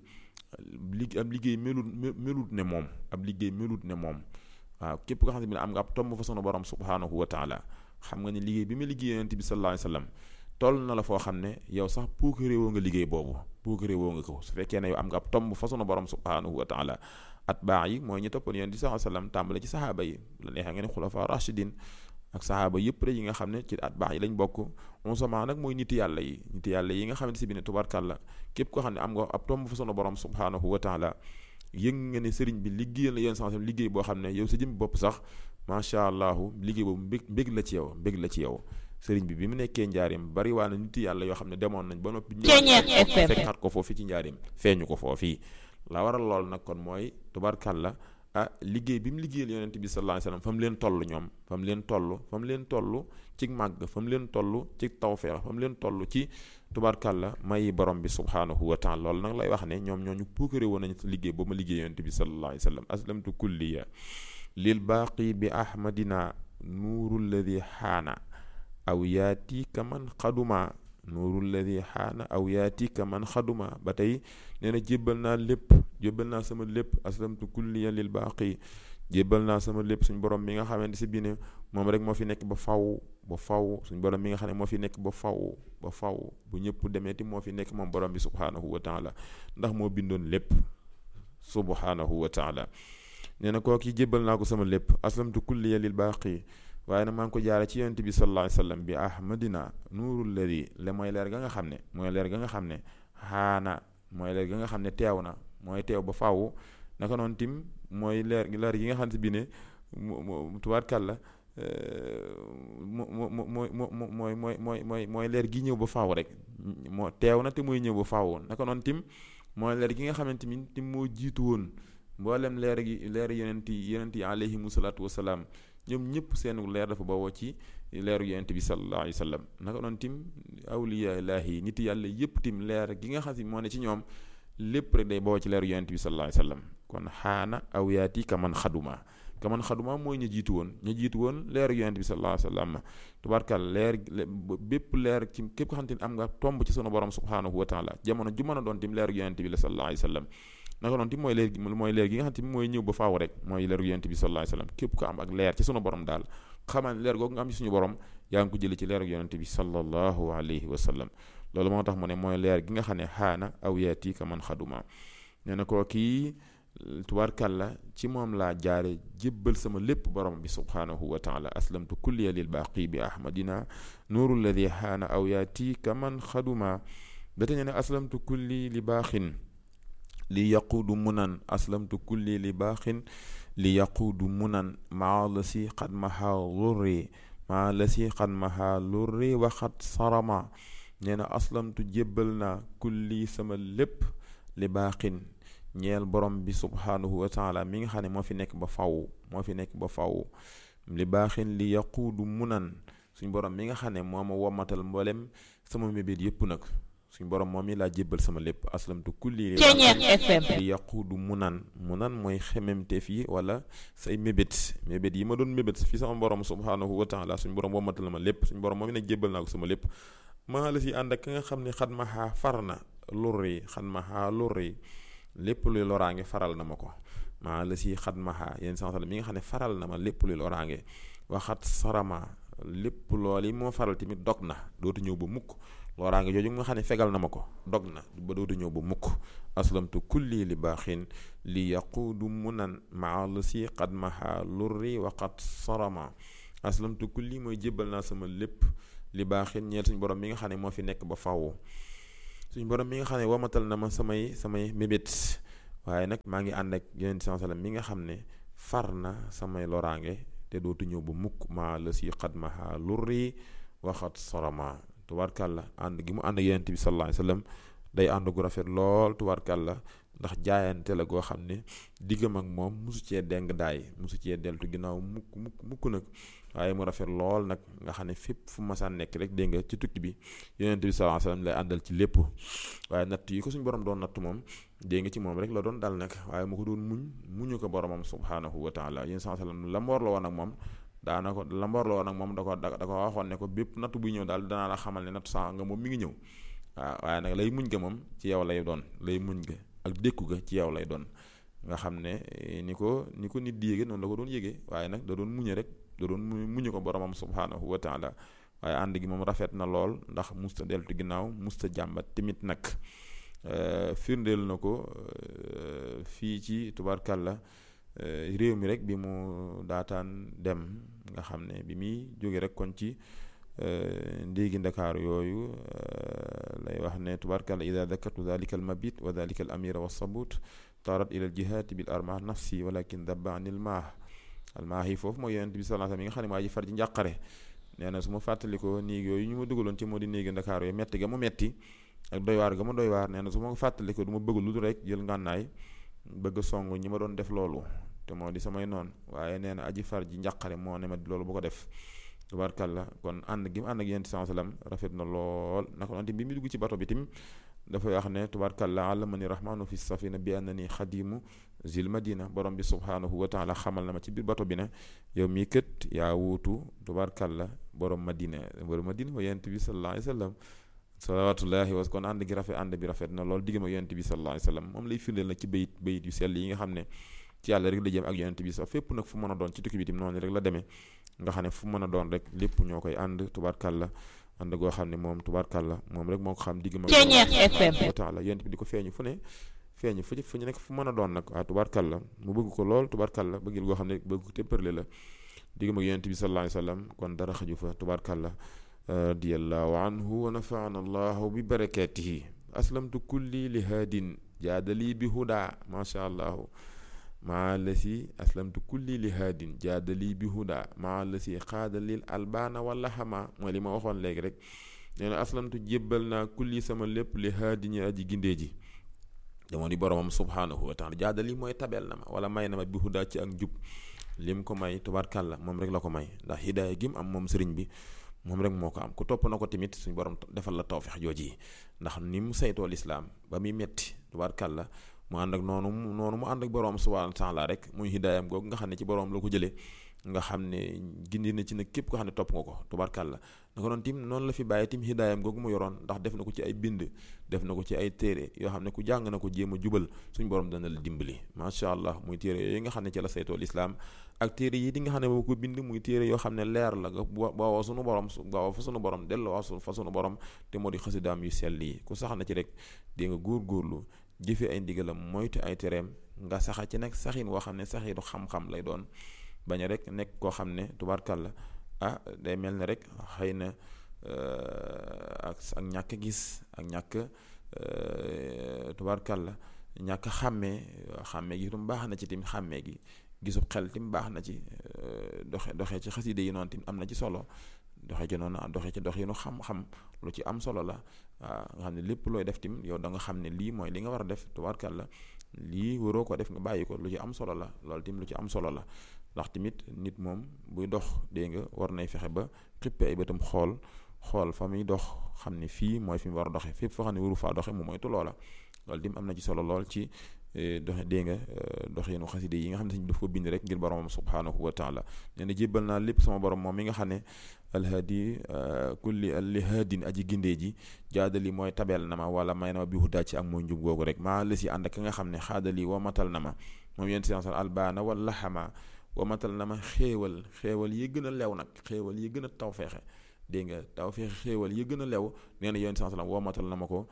li ab liggéey melut melut ne moom ab liggéey melut ne moom waaw képp ko xam ne am nga ab tomb fa sunu borom subhaanahu wa taala xam nga ne liggéey bi mu liggéey yonent bi sallallahu alayhi wasallam toll na la foo xam ne yow sax puukare woo nga liggéey boobu puukare woo nga ko su fekkee ne yow am nga ab tomb fa sunu borom subhanahu wa taala at baax yi mooy ñu toppoon yonent bi sallallahu alayhi wasallam tàmbale ci saxaaba yi la neexee nga ne xulafa rashidin ak saxaaba yëpp rek yi nga xam ne ci at baax yi lañ bokk on sama nag mooy niti yàlla yi niti yàlla yi nga xamante si bi ne tubarkàlla képp koo xam ne am nga ab tomb fa sunu borom subhanahu wa taala yëg nga ne sëriñ bi liggéeyal la yoon sans liggéey boo xam ne yow sa jëm bopp sax macha allah liggéey boobu mbég mbég la ci yow mbég la ci yow sëriñ bi bi mu nekkee njaarim bari waa na nit yàlla yoo xam ne demoon nañ ba noppi fekkaat ko foofu ci njaarim feeñu ko foofii la waral lool nag kon mooy tubarkàlla ah liggéey bi mu liggéeyal yonent bi sallallahu alayhi wasallam fa mu leen toll ñoom fa mu leen toll fa mu leen toll ci màgg fa mu leen toll ci tawfeex fa mu leen toll ci tubarkàlla may borom bi subhaanahu wa taala loolu nag lay wax ne ñoom ñooñu puukare woon nañ liggéey ba ma liggéey yonent bi sallallahu alayhi wasallam aslamtu kulliya lil baaqi bi ahmadina nuuru lladi xaana aw yaati ka man xaduma nuuru lladi xaana aw yaati ka man xaduma ba tey nee na jébbal naa lépp jébbal naa sama lépp aslamtu kulliya lil baaqi jébbal naa sama lépp suñ borom mi nga xamante si bi ne moom rek moo fi nekk ba faw ba faw suñ borom mi nga xam ne moo fi nekk ba faw ba faw bu ñëpp demee ti moo fi nekk moom borom bi subhaanahu wa taala ndax moo bindoon lépp subhaanahu wa taala nee na kooku jébbal naa ko sama lépp aslamtu kulliya lil baaqi waaye nag maa ngi ko jaare ci yonent bi sallallahu alayhi wasallam bi ahmadina nuurul ladi le mooy leer ga nga xam ne mooy leer ga nga xam ne xaana mooy leer ga nga xam ne teew na mooy teew ba faw naka noonu tim mooy leer leer gi nga xam ne bi ne mu tubaarkàlla mo mo mo mooy mooy mooy mooy mooy mooy leer gi ñëw ba faaw rek moo teew na te mooy ñëw ba faaw naka noonu tim mooy leer gi nga xamante ni tim moo jiitu woon mboolem leer gi leer yonent yi yonent yi alayhimu salaatu wasalaam ñoom ñëpp seenu leer dafa bawoo ci leeru yonent bi sallallahu alayhi wa sallam naka noonu tim awliya ilaahi nit yàlla yëpp tim leer gi nga xam si moo ne ci ñoom lépp rek day bawoo ci leeru yonent bi sallallahu alayhi wa sallam kon xaana aw yaati ka man xaduma ka man xaduma mooy ñu jiitu woon ñu jiitu woon leeru yonent bi sallallahu alayhi wa sallam tubaarkal leer bépp leer ci képp ko xam te ne am nga tomb ci sunu borom subhanahu wa taala jamono ju mën a doon tim leeru yonent bi la sallallahu alayhi wa sallam naka noonu tim mooy leer gi mooy leer gi nga xam te mooy ñëw ba faaw rek mooy leeru yonent bi sallallahu alayhi wa sallam képp ko am ak leer ci sunu borom daal xamal leer googu nga am ci suñu borom yaa ngi ko jëlee ci leeru yonent bi sallallahu alayhi wa sallam loolu moo tax mu ne mooy leer gi nga xam ne xaana aw yaati ka man xaduma nee na koo kii tubaarkàlla ci moom laa jaare jébbal sama lépp borom bi subhaanahu wa taala aslamtu kulliya lil baaqi bi ahmadina nuuru lladi xaana aw yaati ka man xaduma ba tey ne aslamtu kulli li baaxin li yaquudu munan aslamtu kulli li baaxin li yaquudu munan maa la si xad maha lurri maa la si xad maha lurri waxat sarama nee na aslamtu jébbal naa kulli sama lépp li baaxin ñeel borom bi subhaanahu wa taala mi nga xam ne moo fi nekk ba faw moo fi nekk ba faw li baaxin li yaquudu munan suñ borom mi nga xam ne moo ma womatal mboolem sama mébét yépp nag suñ borom moom mi laa jébbal sama lépp aslamtu kulli li yaquudu munan munan mooy xememteef yi wala say mébét mébét yi ma doon mébét fi sama borom subhaanahu wa taala suñ borom womatal ma lépp suñ borom moom mi nag jébbal naa ko sama lépp maa la si ànd ak ka nga xam ne xat ma xaa far na lurri xat ma xaa lurri lépp luy loraange faral na ma ko maa la si xat ma xaa yéen sama mi nga xam ne faral na ma lépp luy loraange waxat sarama lépp lool yi moo faral tamit dog na dootu ñëw ba mukk loraange jooju nga xam ne fegal na ma ko dog na ba dootu ñëw ba mukk aslamtu kulli li baaxin li yaquudu munan maa la si xat ma xaa lurri waxat sarama aslamtu kulli mooy jébbal naa sama lépp li baaxin ñeel suñ borom mi nga xam ne moo fi nekk ba faw suñ borom mi nga xam ne wamatal na ma samay samay mébét waaye nag maa ngi ànd ak yeneen sallam mi nga xam ne far na samay loraange te dootu ñëw ba mukk maa la si xadmaha lurri waxat sorama tubaarkàlla ànd gi mu ànd ak yeneen bi sallallahu alayhi wasallam day ànd gu rafet lool tubaarkàlla ndax jaayante la goo xam ne diggam ak moom musu cee deng daay musu cee deltu ginnaaw mukk mukk mukk nag waaye mu rafet lool nag nga xam ne fépp fu masaan nekk rek dégg nga ci tukki bi yonent bi sallallahu alayhi wasallam lay àndal ci lépp waaye natt yi ko suñu borom doon natt moom dégg nga ci moom rek la doon dal nag waaye mu ko doon muñ muñu ko boromam subhanahu wa taala yéen sallallahu alayhi wasallam la mboor la woon ak moom daana ko la mboor la woon ak moom da ko da ko waxoon ne ko bépp natt buy ñëw daal danaa la xamal ne natt saa nga moom mi ngi ñëw waaw waaye nag lay muñ ga moom ci yow lay doon lay muñ ga ak dékku ga ci yow lay doon nga xam ne ni ko ni ko nit di yéege noonu la ko doon yéege waaye nag da doon muñe rek da doon muñu ko boromam subhaanahu wa taala waaye ànd gi moom rafet na lool ndax musta deltu ginnaaw musta jàmbat tamit nag firndeel na ko fii ci tubarkalla réew mi rek bi mu daataan dem nga xam ne bi muy jóge rek kon ci ndéegi ndakaaru yooyu lay wax ne tubarkalla ida dakartu dalika al mabit wa dalika al amira wa sabut tarat ila al jihaati bil armah nafsi walakin dabba anil maah al maah yi foofu mooy yonent bi sallallahu alayhi wasallam yi nga xam ne maa ji far ji njàqare nee na su ma fàttalikoo néeg yooyu ñu ma dugaloon ci moo di néegi ndakaaru yooyu metti ga mu metti ak doy waar ga ma doy waar nee na su ma ko fàttalikoo du ma bëgg lu dul rek jël ngànnaay bëgg song ñi ma doon def loolu te moo di samay noon waaye nee na aji far ji njàqare moo ne ma loolu bu ko def tubaarkàlla kon ànd gi mu ànd ak yonent sallallahu alayhi wasallam rafet na lool naka noonu bi mu dugg ci bato bi tim dafay wax ne tubaarkàlla allamani rahmanu fi safina bi annani xadimu zil madina borom bi subhanahu wa taala xamal na ma ci biir bato bi ne yow mii kët yaa wuutu tubaarkàlla borom madina borom madina wa yonent bi sallallahu alayhi wasallam salawatullahi wa kon ànd gi rafet ànd bi rafet na lool diggam ak yonent bi sallallahu alayhi wasallam moom lay firndeel nag ci bayit bayit yu sell yi nga xam ne ci yàlla rek la jëm ak yonent bi sax fépp nag fu mën a doon ci tukki bi tim noonu rek la demee nga xam ne fu mën a doon rek lépp ñoo koy ànd tubaarkàlla ànd goo xam ne moom tubaarkàlla moom rek moo ko xam digg ma wa taala yonent bi di ko feeñu fu ne feeñu fu fu ñu nekk fu mën a doon nag waaw tubaarkàlla mu bëgg ko lool tubaarkàlla bëggil goo xam ne bëgg ko téppërle la digg ma yonent bi sallallahu alayhi wasallam kon dara xaju fa tubaarkàlla radiyallahu anhu wa nafaana allahu bi barakatihi aslamtu kulli li haadin jaadali bi huda macha allahu maa la si aslamtu kulli li haadin jaadali bi huda maa la si xaadalil albaana wala xama mooy li ma waxoon léegi rek nee na aslamtu jébbal naa kulli sama lépp li haadin aji gindee ji dama di boromam subhanahu wa taala jaadali mooy tabel na ma wala may na ma bi huda ci ak njub lim ko may tubaarkàlla moom rek la ko may ndax hidaaya gi mu am moom sëriñ bi moom rek moo ko am ku topp na ko tamit suñu borom defal la tawfeex jooji yi ndax ni mu saytoo lislaam ba muy metti tubaarkàlla mu ànd ak noonu noonu mu ànd ak boroom subhaanahu wa taala rek muy hidaayam googu nga xam ne ci boroom la ko jëlee nga xam ne gindi na ci nag képp ko xam ne topp nga ko tubaarkàlla naka noonu tim noonu la fi bàyyi tim hidaayam googu mu yoroon ndax def na ko ci ay bind def na ko ci ay téere yoo xam ne ku jàng na ko jéem a jubal suñ borom dana la dimbali macha allah muy téere yooyu nga xam ne ci la saytoo lislaam ak téere yi di nga xam ne moo ko bind muy téere yoo xam ne leer la nga bawoo sunu borom bawoo fa sunu borom delloo fa sunu borom te moo di xasidaam yu sell yi ku sax na ci rek di nga góor-góorlu jëfe ay ndigalam moytu ay tereem nga saxa ci nag saxin woo xam ne saxinu xam-xam lay doon bañ a rek nekk koo xam ne tubaarkàlla ah day mel ne rek xëy na ak ak ñàkk gis ak ñàkk tubaarkàlla ñàkk xàmmee xàmmee gi itam baax na ci tim xàmmee gi gisub xel tim baax na ci doxe doxee ci xaside yi noonu tim am na ci solo doxee ci noonu doxee ci dox yi nu xam-xam lu ci am solo la waaw nga xam ne lépp looy def tim yow da nga xam ne lii mooy li nga war a def tubaarkàlla lii waroo ko def nga bàyyi ko lu ci am solo la loolu tim lu ci am solo la ndax tamit nit moom buy dox dégg nga war nay fexe ba xippe ay bëtam xool xool fa muy dox xam ne fii mooy fi mu war a doxee fépp foo xam ne waru faa doxe mu moytu loola loolu tim am na ci solo lool ci doxe dégg nga doxinu xaside yi nga xam ne sañ daf ko bind rek ngir boromam subhanahu wa taala nee na jébbal naa lépp sama borom moom mi nga xam ne alhaadi kulli li haadin aji gindee ji jaadali mooy tabeel na ma wala may na ma bi hudaa ci ak mooy njub googu rek maa la si ànd ak nga xam ne xaadali wa matal na ma moom yéen si albaana wala xama wa matal na ma xéewal xéewal yi gën a lew nag xéewal yi gën a taw feexe dégg nga taw feexe xéewal yi gën a lew nee na yéen sallam woo matal na ma ko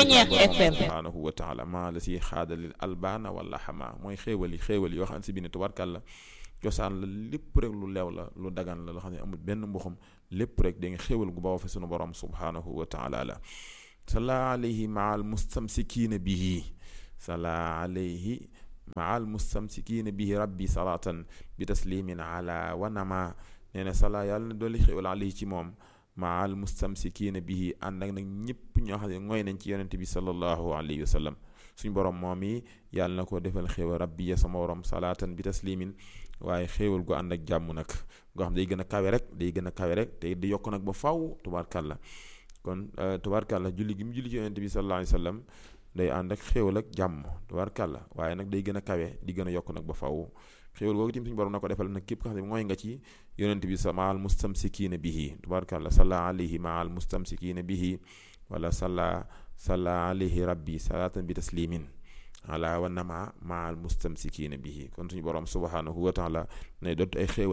subhanahu wa taala maa la si xaadalil albaana wala xama mooy xéewal yi xéewal yoo xam ne si biir tubarkàlla cosaan la lépp rek lu leew la lu dagan la loo xam ne amul benn mbuxum lépp rek da nga xéewal gu bawoo fa sunu borom subhanahu wa taala la sala alayhi maa al mustamsikiina bihi sala alayhi maa al mustamsikiina bihi rabbi salatan bi taslimin ala wanama nee na sala yàlla na dolli xéewal alayhi ci moom maa al mustamsikiina bihi ànd ak nag ñëpp ñoo xam ne ngooy nañ ci yonente bi sallallahu alayhi wa sallam suñ borom moom yi yàlla na ko defal xéewal rabbi ya sama borom salaatan bi taslimin waaye xéewal gu ànd ak jàmm nag goo xam day gën a kawe rek day gën a kawe rek te di yokk nag ba faw tubaarkàlla kon tubaarkàlla julli gi mu julli ci yonente bi sallallahu alayhi wa sallam day ànd ak xéewal ak jàmm tubaarkàlla waaye nag day gën a kawe di gën a yokk nag ba faw xéewal googu tim suñu borom na ko defal nag képp ko xam ne mooy nga ci yonente bi sa maal mustamsikiina bihi tubaarkàlla salla alayhi maal mustamsikiina bihi wala salla salla alayhi rabbi salaatan bi taslimin ala wa nama maal mustamsikiina bihi kon suñu borom subhanahu wa taala nay dott ay xéewalam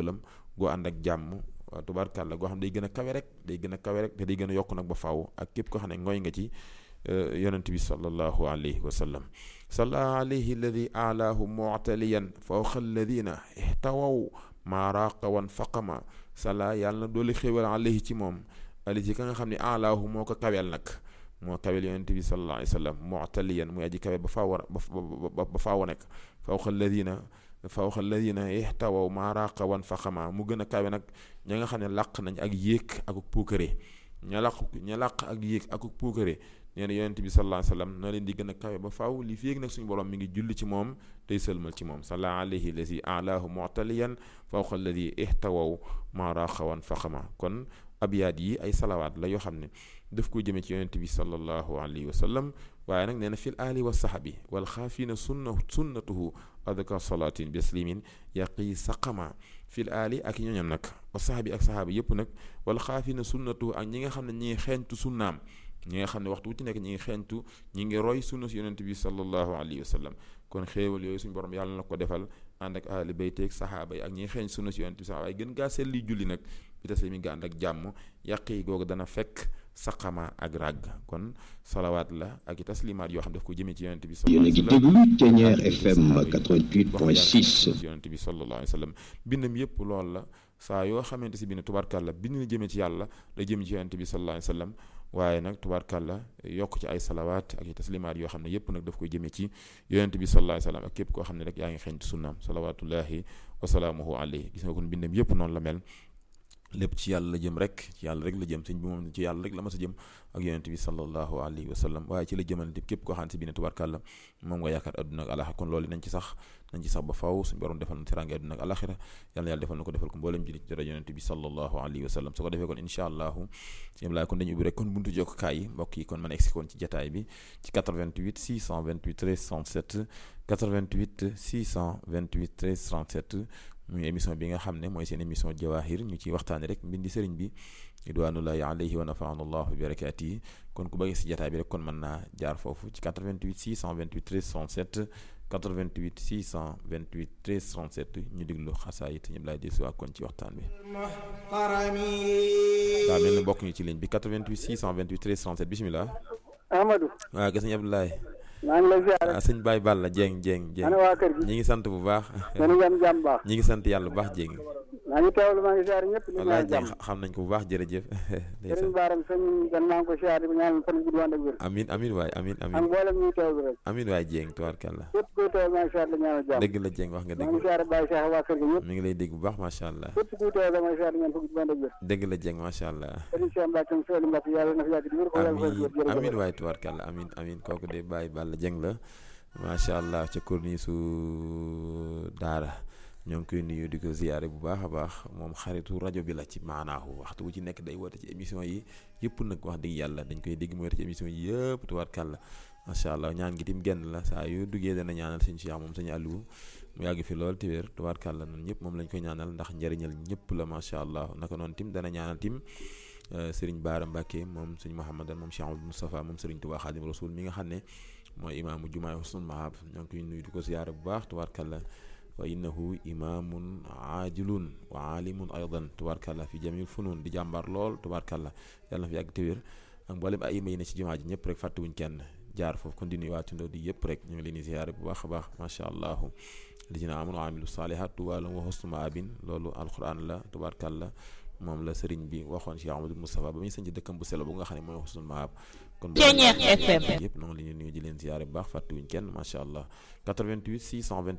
goo ànd ak jàmm tubaarkàlla goo xam day gën a kawe rek day gën a kawe rek te day gën a yokk nag ba faaw ak képp koo xam ne ngooy nga ci yonent bi sallallahu alayhi wa sallam salla alayhi alladi alaahu mu'taliyan fawqa alladina ihtawaw maa raaqa wan faqama salla yàlla na dooli xéewal alayhi ci moom ali ci ka nga xam ne alaahu moo ko kaweel nag moo kaweel yonent bi sallallahu alayhi wa sallam mu'taliyan muy aji kawe ba faaw ba ba faaw nekk fawqa alladina fawqa alladina ihtawaw maa raaqa wan faqama mu gën a kawe nag ña nga xam ne làq nañ ak yéeg ak puukare ña làq ña làq ak yéeg ak puukare nee na yonent bi sallallahu alayhi wa sallam na leen di gën a kawe ba faaw li fi yéeg nag suñu borom mi ngi julli ci moom tey sëlmal ci moom salla alayhi lazi alaahu mu'taliyan fawqa alladi ihtawaw maa raaqa wan faqama kon abyaat yi ay salawaat la yoo xam ne daf ko jëmee ci yonent bi sallallahu alayhi wa sallam waaye nag nee na fil aali wa saxabi wal xaafiina sunna sunnatuhu adka salaatin bislimin yaqi saqama fil aali ak ñooñam nag wa saxabi ak saxaaba yëpp nag wal xaafiina sunnatuhu ak ñi nga xam ne ñi ngi xeeñtu sunnaam ñi nga xam ne waxtu wu ci nekk ñi ngi xeeñtu ñi ngi roy sunna si yonent bi sallallahu alayhi wa sallam kon xéewal yooyu suñu borom yàlla na ko defal ànd ak ahli bayteeg saxaaba yi ak ñi ngi xeeñ sunna si yonent bi saxaaba yi gën gaa selli julli nag bi tase mi nga ànd ak jàmm yàq yi googu dana fekk saqama ak ràgg kon salawaat la ak i taslimaat yoo xam daf ko jëmee ci yonent bi yéen a ngi déglu Ténière FM 88.6 yonent bi sallallahu alayhi wa sallam bindam yëpp loolu la saa yoo xamante si bind tubaarkàlla bind na jëmee ci yàlla la jëm ci yonent bi sallallahu alayhi wa sallam waaye nag tubaarkàlla yokk ci ay salawaat ak i taslimaat yoo xam ne yëpp nag daf koy jëmee ci yonent bi sallallahu alayhi wa sallam ak képp koo xam ne rek yaa ngi xeeñtu sunnaam salawaatullahi wa salaamuhu alayhi gis nga kon bindam yëpp noonu la mel lépp ci yàlla la jëm rek ci yàlla rek la jëm sëñ bi moom ci yàlla rek la mas a jëm ak yonent bi sallallahu alayhi wa sallam waaye ci la jëmalante képp koo xam ne si bi ne tubaarkàlla moom nga yaakaar adduna ak alaxira kon loolu nañ ci sax nañ ci sax ba faw suñu borom defal na teraange adduna ak alaxira yàlla na yàlla defal na ko defal ko mboolem jullit ci dara yonent bi sallallahu alayhi wa sallam su ko defee kon incha allahu sëñ laay kon dañu ubbi rek kon buntu jokkaay yi mbokk yi kon mën a egsi kon ci jataay bi ci 88 628 13 37 88 628 13 37 muy émission bi nga xam ne mooy seen émission jawahir ñu ciy waxtaane rek mbindi sëriñ bi ridwanullahi alayhi wa nafaana allahu bi barakaati yi kon ku bëgg si jataay bi rek kon mën naa jaar foofu ci 88 628 13 37 88 628 13 37 ñu diglu xasaayit ñëpp laay del si waa kon ci waxtaan bi daa mel ni bokk ñu ci ligne bi 88 628 13 37 bisimilah Amadou waaw gis nañ Abdoulaye maa ngi lay ziar ah sëñ Baye Balla Dieng Dieng Dieng ana waa kër gi ñi ngi sant bu baax yéen a ngi am jàmm baax ñi ngi sant yàlla bu baax Dieng maa ngi teewlu maa ngi ziar ñëpp ñu wallaay ñaan Dieng jàmm xam nañ ko bu baax jërëjëf sëriñ Baaram sëñ gan maa ngi ko ziar di ko ñaanal fan gudd wànd ak wér amin amin waay amin ak amin mboolem ñuy teewlu rek amin waay Dieng tubaarkàlla képp kuy teewlu maa ngi ziar la ñaanal jàmm dëgg la Dieng wax nga maa ngi dëgg ziar Baye Cheikh waa kër gi ñëpp mi ngi lay dégg bu baax macha allah képp kuy teewlu maa ngi ziar ñaan fan gudd wànd ak wér dëgg la Dieng macha allah sëriñ Cheikh Mbacke mu Seydou Mbacke yàlla na fi yàgg di wér ko yàlla amin fa wér amin jërëjëf waay tubaarkàlla amin amin kooku de Baye Balla Dieng la macha allah ca korni su daara ñoo ngi koy nuyu di ko ziyaare bu baax a baax moom xaritu rajo bi la ci maanaahu waxtu bu ci nekk day woote ci émission yi yëpp nag wax dëgg yàlla dañ koy dégg mu woote ci émission yi yëpp tubaarkàlla macha allah ñaan gi tim genn la saa yu duggee dana ñaanal sëñ Cheikh moom sëñ Aliou mu yàgg fi lool te wér tubaarkàlla noonu ñëpp moom lañ koy ñaanal ndax njëriñal ñëpp la macha allah naka noonu tim dana ñaanal tim sëriñ Baara Mbacke moom sëñ Mouhamadan moom Cheikh Abdou Moustapha moom sëriñ Touba Khadim Rasoul mi nga xam ne mooy imaamu jumaay Husnul Mahab ñoo ngi koy nuyu di ko ziyaare bu baax tubaarkàlla wa innahu imaamun aajilun wa aalimun aydan tubaarkàlla fi jamil funun di jàmbaar lool tubaarkàlla yàlla na fi yàgg te wér ak mboolem ay ima yi ne ci jumaa ji ñëpp rek fàttewuñ kenn jaar foofu kon di nuyu waa Tindoo di yëpp rek ñu ngi leen di ziyaare bu baax a baax macha allah lijina amanu amilu saalihat tuwaalum wa husnu maabin loolu alquran la tubaarkàlla moom la sëriñ bi waxoon Cheikh Amadou Moustapha ba muy sañ ci dëkkam bu sell bu nga xam ne mooy husnul maab kon Ténière FM yëpp noonu la ñuy nuyu di leen ziyaare bu baax fàttewuñ kenn macha allah 88 628